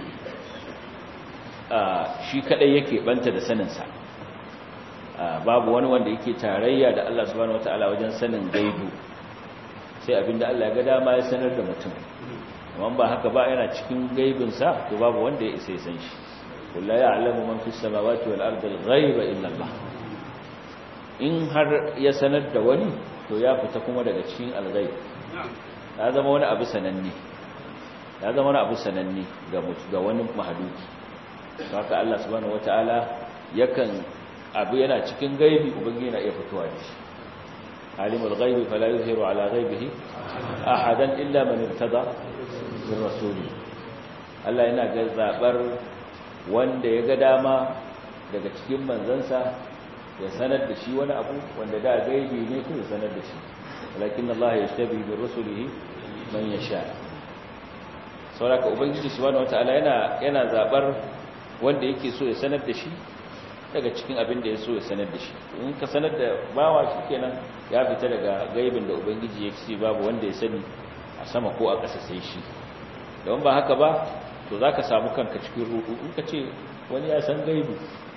shi kadai yake banta da saninsa babu wani wanda yake tarayya da Allah subhanahu wataala wajen sanin gaibu sai abinda Allah ya ga dama ya sanar da mutum amma ba haka ba yana cikin gaibinsa to babu wanda ya isa ya san shi kullu ya'lamu man fis samawati wal ardi al-ghaiba illa Allah in har ya sanar da wani to ya fita kuma daga cikin al-ghaib ya zama wani abu sananne ya zama wani abu sananne ga ga wani mahaluki haka Allah subhanahu wataala yakan abu yana cikin gaibi ubangiji yana iya fitowa da shi alimul ghaibi fala yuzhiru ala ghaibihi ahadan illa man irtada min rasuli Allah yana ga zabar wanda ya ga dama daga cikin manzansa ya sanar da shi wani abu wanda da gaibi ne ko ya sanar da shi walakin Allah yashtabi bi rusulihi man yasha saboda ubangiji subhanahu wataala yana yana zabar wanda yake so ya sanar da shi daga cikin abin da ya so ya sanar da shi in ka sanar da bawa shi kenan ya fita daga gaibin da ubangiji ya ce babu wanda ya sani a sama ko a ƙasa sai shi don ba haka ba to za ka samu kanka cikin rudu in ka ce wani ya san gaibu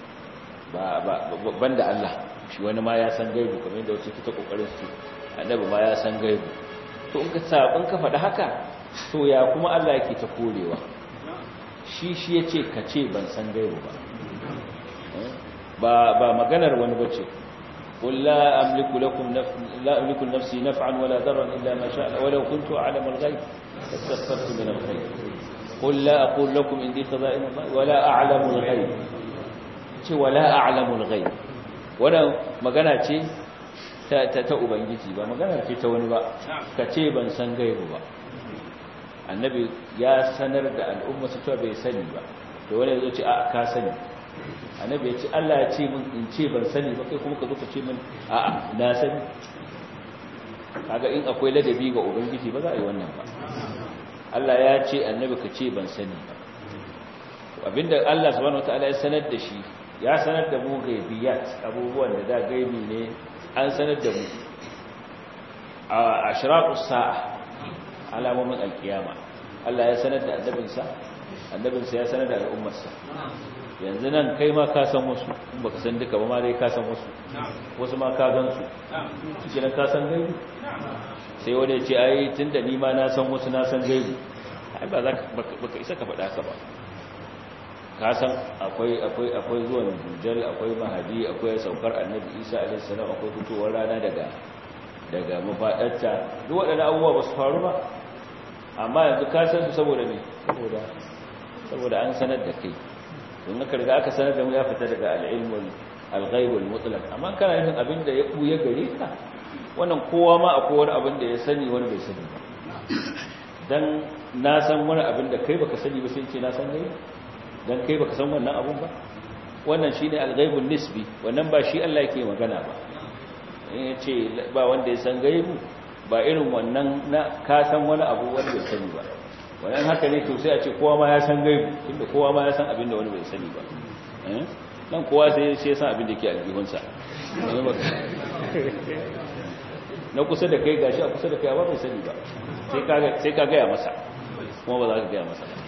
ban da Allah shi wani ma ya san gaibu kamar yadda wasu ta ƙoƙarin su annabi ma ya san gaibu to in ka sabon ka faɗi haka to ya kuma Allah yake ta korewa shi shi ya ce ka ce ban san gaibu ba ba maganar wani bace qul la amliku lakum la amliku nafsi naf'an wala darran illa ma sha'a walau kuntu a'lamu al-ghaib fastaghfirtu min al-khayr qul la aqul lakum indi khaza'in Allah wala a'lamu al-ghaib ce wala a'lamu al-ghaib wannan magana ce ta ta ubangiji ba magana ce ta wani ba ka ce ban san gaibu ba annabi ya sanar da al'umma su cewa bai sani ba to wani yazo ce a ka sani annabi ya ce Allah ya ce min in ce ban sani ba kai kuma ka zo ka ce min a'a na sani kaga in akwai ladabi ga ubangiji ba za a yi wannan ba Allah ya ce annabi ka ce ban sani ba abinda Allah subhanahu wataala ya sanar da shi ya sanar da mu gaibiyat abubuwan da da gaibi ne an sanar da mu a ashraqus sa'a alamomin alkiyama Allah ya sanar da annabinsa annabinsa ya sanar da al'ummarsa yanzu nan kai ma ka san wasu in baka san duka ba ma dai ka san wasu wasu ma ka gan su shi nan ka san gaibu sai wani ya ce ai tunda ni ma na san wasu na san gaibu ai ba za ka baka isa ka faɗa ka ba ka san akwai akwai akwai zuwan dujjal akwai mahadi akwai saukar annabi isa alaihi salam akwai fitowar rana daga daga mafadarta duk waɗannan abubuwa ba su faru ba amma yanzu ka san su saboda me saboda saboda an sanar da kai don aka riga aka sanar da mu ya fita daga al-ilmul al-ghaibul mutlaq amma kana yin abin da ya buya gare ka wannan kowa ma akwai wani abin da ya sani wani bai sani ba dan na san wani abin da kai baka sani ba sai ce na san gaibi dan kai baka san wannan abun ba wannan shine al-ghaibun nisbi wannan ba shi Allah yake magana ba in yace ba wanda ya san gaibu ba irin wannan na ka san wani abu wanda bai sani ba wannan haka ne to sai a ce kowa ma ya san gaibu tunda kowa ma ya san abin da wani bai sani ba dan kowa sai sai ya san abin da ke aljihunsa na kusa da kai gashi a kusa da kai ba bai sani ba sai ka sai ka ga ya masa kuma ba za ka ga ya masa ba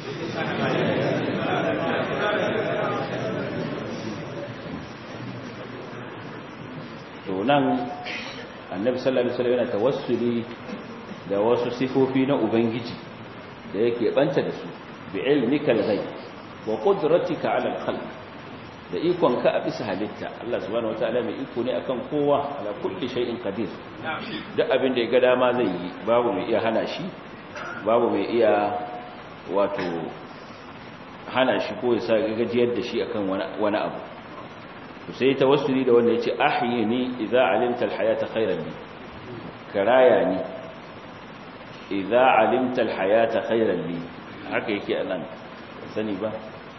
to nan annabi sallallahu alaihi wasallam yana tawassuli da wasu sifofi na ubangiji da yake banta da su bi ilmikal ghaib wa qudratika ala al-khalq da ikon ka a bisa halitta Allah subhanahu wataala mai iko ne akan kowa ala kulli shay'in qadir duk abin da ya ga dama zai yi babu mai iya hana shi babu mai iya wato hana shi ko ya sa gajiyar da shi akan wani abu sai tawassuli da wanda yace ahyini idza alimta alhayata khayran li karaya ni idza alimta alhayata khayran li haka yake anan sani ba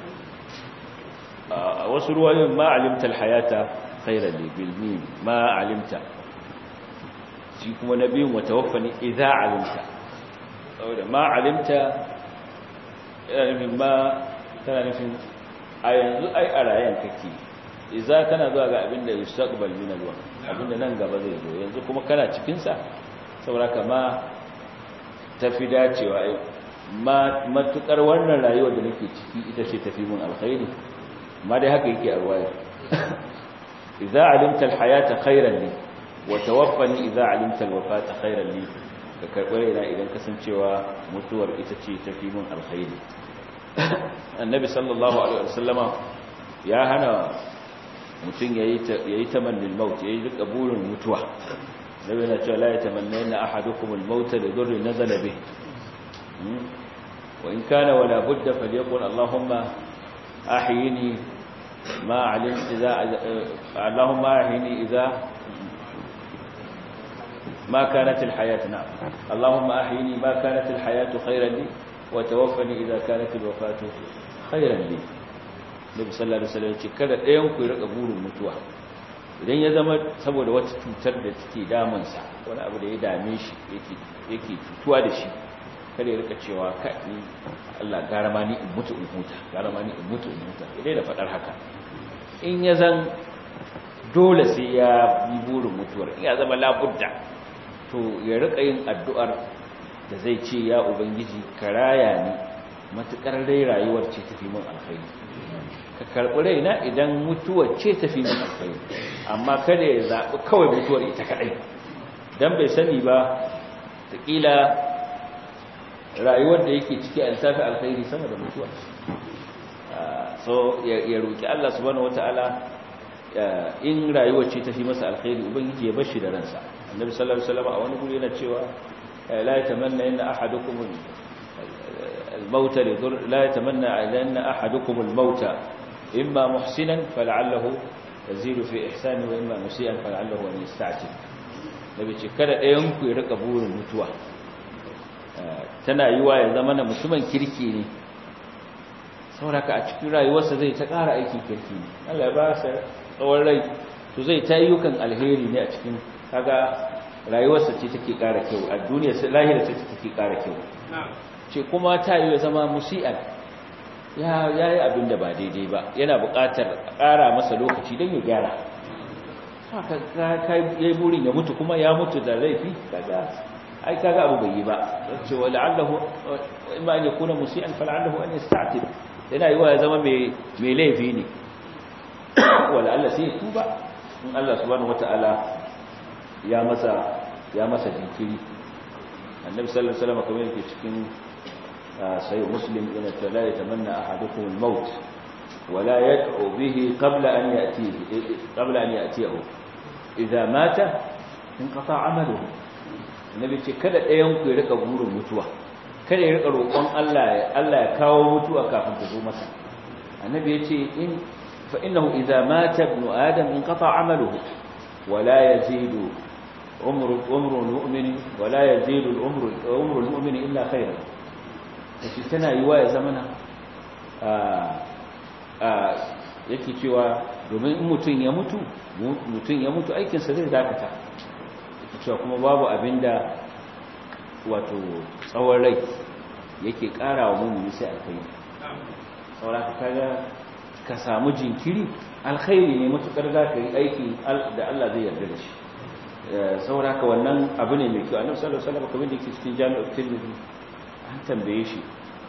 a wasu ruwayoyin ma alimta alhayata khayran li bil mim ma alimta shi kuma nabiyin wa tawaffani idza alimta saboda ma alimta yana nufin ma tana nufin a yanzu ai a rayan kake iza kana zuwa ga abin da yustaqbal min alwaqt abin da nan gaba zai zo yanzu kuma kana cikin sa saboda kama tafi dacewa ma matukar wannan rayuwar da nake ciki ita ce tafi mun alkhairi amma dai haka yake a ruwaya idza alimta alhayata khairan li wa tawaffani idza alimta alwafata khairan li ka karɓi raina idan kasancewa mutuwar ita ce tafi mun alkhairi annabi sallallahu alaihi wasallama ya hana mutum yayi yayi tamannin maut yayi duka burin mutuwa nabi yana cewa la yatamanna ahadukum al-maut li dhurrin nazala bih wa in kana wala budda falyaqul allahumma ahyini ma alim idza allahumma ahyini idza ما كانت الحياة نعم اللهم أحيني ما كانت الحياة خيرا لي وتوفني إذا كانت الوفاة خيرا لي Nabi sallallahu alaihi wasallam ce kada ɗayan ku ya rika burin mutuwa idan ya zama saboda wata cutar da take damun sa wani abu da ya dame shi yake yake cutuwa da shi kada ya rika cewa ka ni Allah gara ma ni in mutu in huta gara ma ni in mutu in huta idan da fadar haka in ya zan dole sai ya yi burin mutuwar in ya zama labudda to ya rika yin addu'ar da zai ce ya ubangiji ka raya ni matukar dai rayuwar ce tafi mun alkhairi ka karɓi raina idan mutuwar ce tafi mun alkhairi amma kada ya zaɓi kawai mutuwar ita kaɗai don bai sani ba taƙila rayuwar da yake ciki a littafi alkhairi sama da mutuwa so ya roƙi Allah subhanahu wata'ala in rayuwar ce tafi masa alkhairi ubangiji ya bar shi da ransa annabi sallallahu alaihi wasallam a wani guri yana cewa la yatamanna inna ahadukum al-maut lidur la yatamanna inna ahadukum al-maut imma muhsinan fal'allahu yazidu fi ihsani wa imma musian fal'allahu an yasta'tib nabi ce kada ɗayan ku ya rika burin mutuwa tana yiwa ya zama na mutumin kirki ne sauraka a cikin rayuwarsa zai ta ƙara aikin kirki ne Allah ya ba sa tsawon rai to zai ta yukan alheri ne a cikin kaga rayuwarsa ce take ƙara kyau a duniya sai lahira ce take ƙara kyau ce kuma ta yi zama musi'an ya yayi abin da ba daidai ba yana buƙatar ƙara masa lokaci don ya gyara haka kai yayi burin ya mutu kuma ya mutu da laifi kaga ai kaga abu bai yi ba ce wa la'allahu imma an yakuna musi'an fa la'allahu an yasta'tib yana yiwa ya zama mai mai laifi ne wa la'alla sai ya tuba in Allah subhanahu wataala ya masa ya masa jinkiri annabi sallallahu alaihi wasallam kamar yake cikin sai muslim yana ta la yatamanna ahadukum al-maut wa la yad'u bihi qabla an ya'tihi qabla an ya'tihi idza mata inqata 'amaluhu annabi ce kada ɗayan ku ya rika burin mutuwa kada ya rika roƙon Allah Allah ya kawo mutuwa kafin ta zo masa annabi ya ce in fa innahu idza mata ibn adam inqata 'amaluhu wa la yazidu umru umru al-mu'min wa la yazidu al-umru umru al-mu'min illa khayran kace tana yiwa ya zamana a a yake cewa domin in mutun ya mutu mutun ya mutu aikin sa zai dakata cewa kuma babu abinda wato tsawon rai yake ƙara wa mummuni sai alkhairi sauraka kaga ka samu jinkiri alkhairi ne matukar za ka yi aiki da Allah zai yarda da shi sauraka wannan abu ne mai kyau annabi sallallahu alaihi wasallam kamar da yake cikin jami'ar tirmidhi an tambaye shi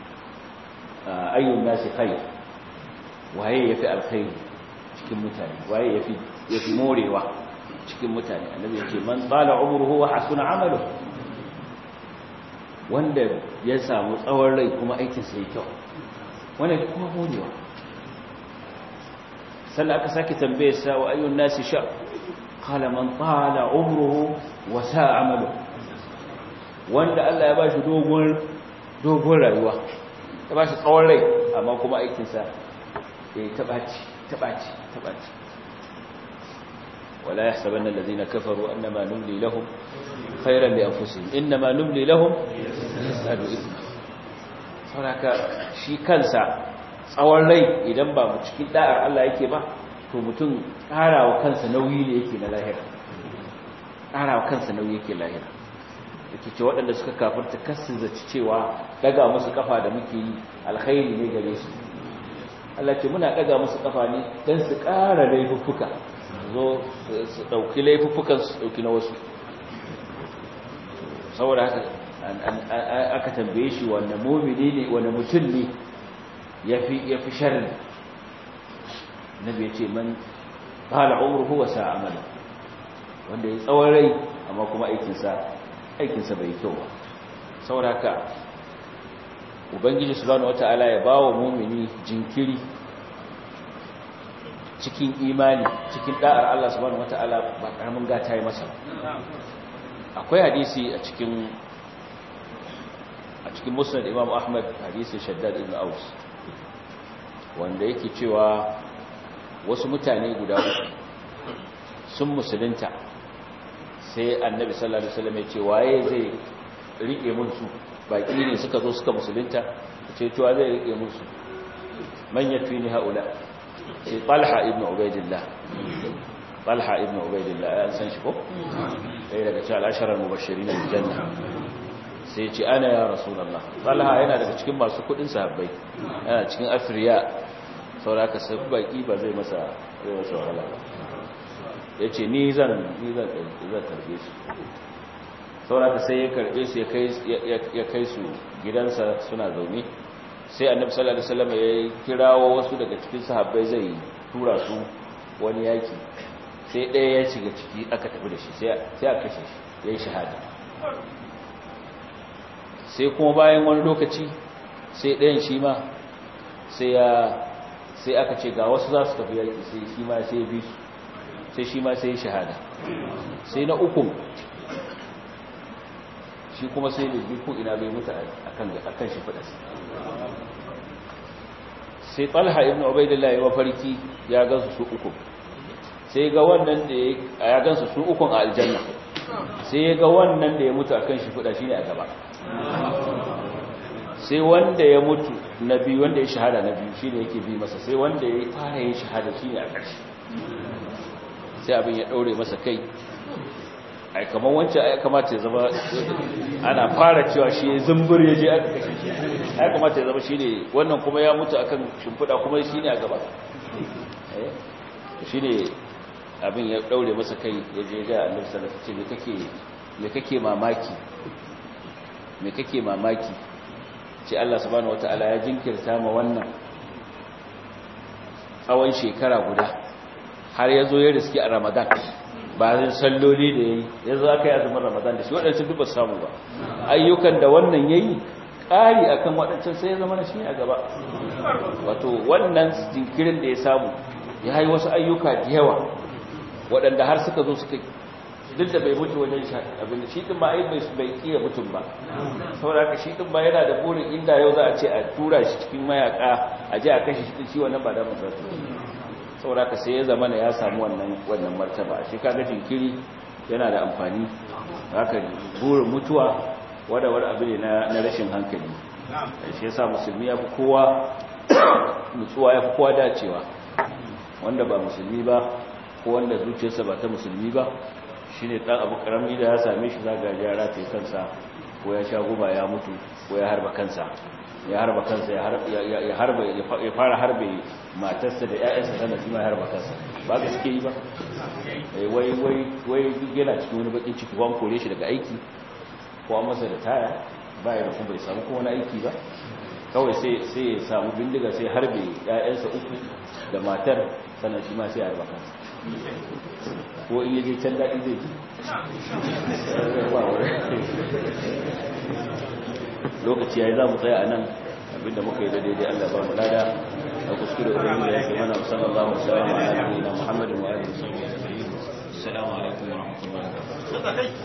ayyun nasi khair waye yafi alkhairi cikin mutane waye yafi yafi morewa cikin mutane annabi yake man tsala umruhu wa hasuna amalu wanda ya samu tsawon rai kuma aikin sa yake kyau wannan kuma godewa sannan aka sake tambaye sa wa ayyun nasi sha qala man tsala umruhu wa sa'a amalu wanda Allah ya bashi dogon dogon rayuwa ya bashi tsawon rai amma kuma aikin sa ya tabaci tabaci tabaci ولا يحسبن الذين كفروا أنما نملي لهم خيرا لأنفسهم إنما نملي لهم ليزدادوا إثما saboda shi kansa tsawon rai idan ba mu cikin da'ar Allah yake ba to mutum ƙarawa kansa nauyi ne yake na lahira ƙarawa kansa nauyi yake lahira yake ce waɗanda suka kafarta kasu zaci cewa daga musu kafa da muke yi alkhairi ne gare su Allah ce muna ɗaga musu kafa ne don su ƙara laifuffuka zo su ɗauki laifuffukan su ɗauki na wasu saboda haka aka tambaye shi wanne mumini ne wanne mutum ne ya fi sharri nabi ya ce man ƙala umruhu wa sa'amala wanda ya tsawon rai amma kuma aikinsa aikinsa bai kyau ba saboda haka ubangiji subhanahu wata'ala ya bawa mumini jinkiri cikin imani cikin da'ar Allah subhanahu wata'ala ba karamin gata yi masa akwai hadisi a cikin a cikin musnad imam ahmad hadisi shaddad ibn aus wanda yake cewa wasu mutane guda uku sun musulunta sai annabi sallallahu alaihi wasallam ya ce waye zai rike mun su baki ne suka zo suka musulunta ce tuwa zai rike musu man yafi ni haula sai talha ibn ubaidillah talha ibn ubaidillah an san shi ko sai daga cikin al-ashara al-mubashirin bil janna sai ce ana ya rasulullah talha yana daga cikin masu kudin sahabbai yana cikin afriya saboda sai baki ba zai masa zai masa wahala yace ni zan ni zan zan tarbe su sauraka sai ya karbe su ya kai su gidansa suna zaune sai annabi sallallahu alaihi wasallam ya kirawo wasu daga cikin sahabbai zai tura su wani yaki sai ɗaya ya shiga ciki aka tafi da shi sai a kashe shi ya yi shahada sai kuma bayan wani lokaci sai ɗayan shi ma sai ya sai aka ce ga wasu za su tafi yaki sai shi ma sai bi su sai shi ma sai shahada sai na ukun shi kuma sai da ko ina bai mutu akan shi fadas sai talha ibn ubaidillah ya mafarki ya gansu su uku sai ga wannan da ya gansu su ukun a aljanna sai ya ga wannan da ya mutu akan shi fada shine a gaba sai wanda ya mutu na biyu wanda ya shahada na biyu shine yake bi masa sai wanda ya fara yin shahada shine a ƙarshe sai abin ya daure masa kai ai kamar wancan ai kamata ya zama ana fara cewa shi zumbur ya je aka kashe shi ai kamata ya zama shi ne wannan kuma ya mutu akan shimfiɗa kuma shi ne a gaba shi ne abin ya ɗaure masa kai ya je ga annabi sallallahu alaihi wasallam me kake mamaki me kake mamaki ce Allah subhanahu wataala ya jinkirta ma wannan tsawon shekara guda har ya zo ya riski a Ramadan bayan salloli da ya yi ya zo aka yi azumin ramadan da shi waɗancan duk ba samu ba ayyukan da wannan ya yi ƙari a kan waɗancan sai ya zama na shi a gaba wato wannan jinkirin da ya samu ya yi wasu ayyuka da yawa waɗanda har suka zo suka duk da bai mutu wajen abin da shi ɗin ba ai bai iya mutum ba saboda haka shi ɗin ba yana da burin inda yau za a ce a tura shi cikin mayaka a je a kashe shi shi wannan ba da mutum saboda ka sai ya zama ya samu wannan wannan martaba shi kaga jinkiri yana da amfani haka burin mutuwa wanda wani abu ne na rashin hankali shi yasa musulmi ya fi kowa nutsuwa ya fi kowa dacewa wanda ba musulmi ba ko wanda zuciyarsa ba ta musulmi ba shine dan abu karami da ya same shi zaga ya rataye kansa ko ya sha guba ya mutu ko ya harba kansa ya harba kansa ya harba ya fara harbe matarsa da ƴaƴansa sannan shi ma harba kansa ba ga suke yi ba wai wai wai duk yana cikin wani bakin ciki wan kore shi daga aiki ko an masa da taya ba ya da kuma bai samu kuma wani aiki ba kawai sai sai ya samu bindiga sai harbe ƴaƴansa uku da matar sannan shi ma sai harba kansa ko in yaje can daɗi zai ji lokaci yayi za mu tsaya a nan abinda muka yi da daidai Allah ba mu lada a kuskure ubangiji ya ce mana sallallahu alaihi wa sallam ala nabiyina muhammadin wa alihi wa sahbihi assalamu alaikum wa rahmatullahi wa barakatuh